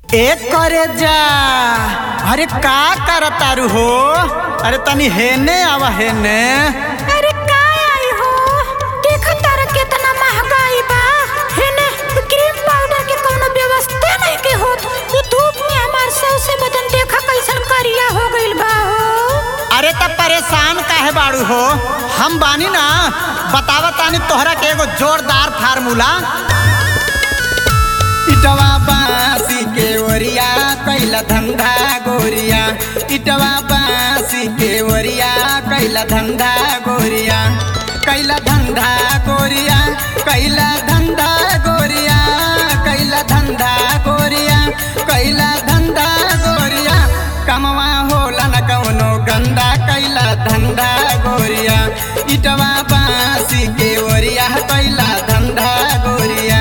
एक करे जा अरे का करतारू हो अरे तनी हेने आवा हेने अरे का आई हो देखा तारा केतना महंगाई बा हेने क्रीम पाउडर के कोनो व्यवस्था नहीं के होत उ धूप में हमार सौसे बदन देखा कैसन करिया हो गइल बा हो अरे तब परेशान काहे बाड़ू हो हम बानी ना बतावा तानी तोहरा के एगो जोरदार फार्मूला इटवा बासी के ओरिया कैला धंधा गोरिया इटवा बासी के ओरिया कैला धंधा गोरिया कैला धंधा गोरिया कैला धंधा गोरिया कैला धंधा गोरिया कैला धंधा गोरिया कमवा होला न कौनो गंदा कैला धंधा गोरिया इटवा बासी के ओरिया कैला धंधा गोरिया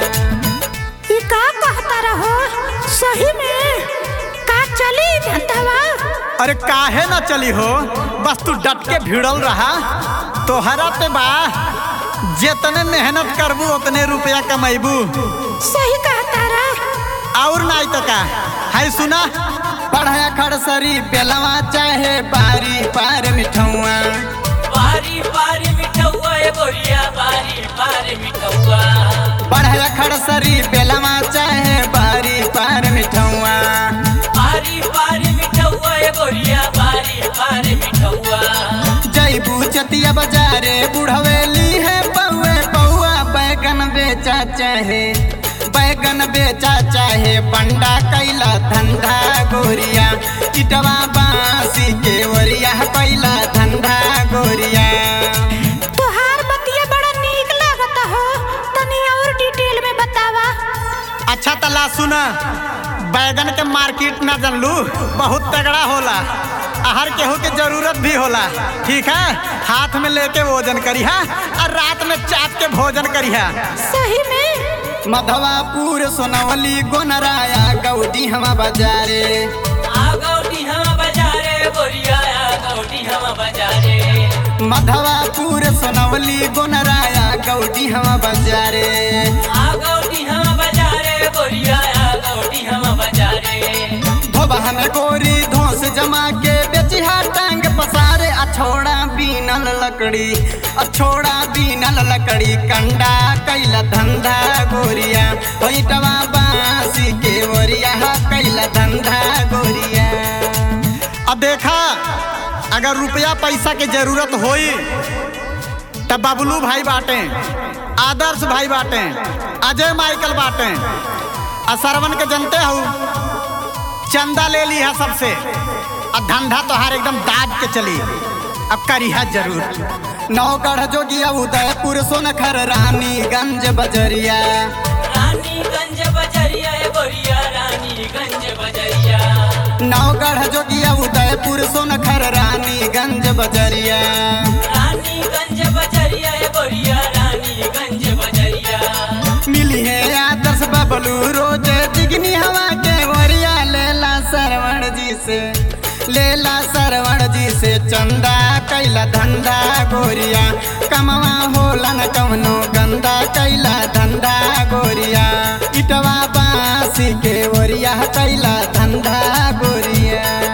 ई का कहता रहो सही में का चली धंधावा अरे काहे ना चली हो बस तू डट के भिड़ल रहा तोहरा पे बा जितने मेहनत करबू उतने रुपया कमैबू सही कहता रहा और नहीं तो का है सुना पढ़ाया खड़सरी बेलवा चाहे बारी पार मिठौआ बारी बारी मिठौआ ए गोरिया बारी बारी मिठौआ पढ़ाया खड़सरी बेलवा चाहे बारी पार मिठौआ बारी बारी मिठौआ ए गोरिया बारी बारी मिठौआ जैबू चतिया बाजारे बुढ़वेली है पौए पौआ बैगन बेचा चाहे बैगन बेचा चाहे बंडा कैला धंधा गोरिया इटवा बासी के ओरिया कैला धंधा गोरिया तोहार बतिया बड़ा नीक लागत हो तनी और डिटेल में बतावा अच्छा तला सुना बैगन के मार्केट ना जानलू बहुत तगड़ा होला हर केहू के जरूरत भी होला ठीक है हाथ में लेके वजन करिहा और रात में चाप के भोजन करिहा सही में मधवापुर सोनवली गोनराया गौडी हम बाजारे आ गौडी हम बाजारे गोरिया आ गौडी हम बाजारे मधवापुर सोनवली गोनराया गौडी हम बाजारे आ गौडी हम बाजारे गोरिया आ गौडी हम बाजारे धोबा में गोरी धोस जमा के बेचिहा टांग पसारे अछोड़ा बीनल लकड़ी अछोड़ा बीनल लकड़ी कंडा कैला धंधा गोरिया होइटवा बासी के ओरिया कैला धंधा गोरिया अब देखा अगर रुपया पैसा के जरूरत होई तब बबलू भाई बाटे आदर्श भाई बाटे अजय माइकल बाटे और सरवन के जनते हो चंदा ले लिया सबसे और धंधा तोहार एकदम दाब के चली अब करिहा जरूर नौगढ़ जोगिया उदयपुर सोनखर रानीगंज बजरिया रानीगंज बजरिया ए गोरिया रानीगंज बजरिया नौगढ़ जोगिया उदयपुर सोनखर रानीगंज बजरिया रानीगंज बजरिया ए गोरिया रानीगंज बजरिया मिली है आदर्श बबलू रोज जिगनी हवा के वरिया लेला सरवण जी से लेला सरवण जी से चंदा कैला धंधा गोरिया कमवा होला न कवनो गंदा कैला धंधा गोरिया इटवा बासी के ओरिया कैला धंधा गोरिया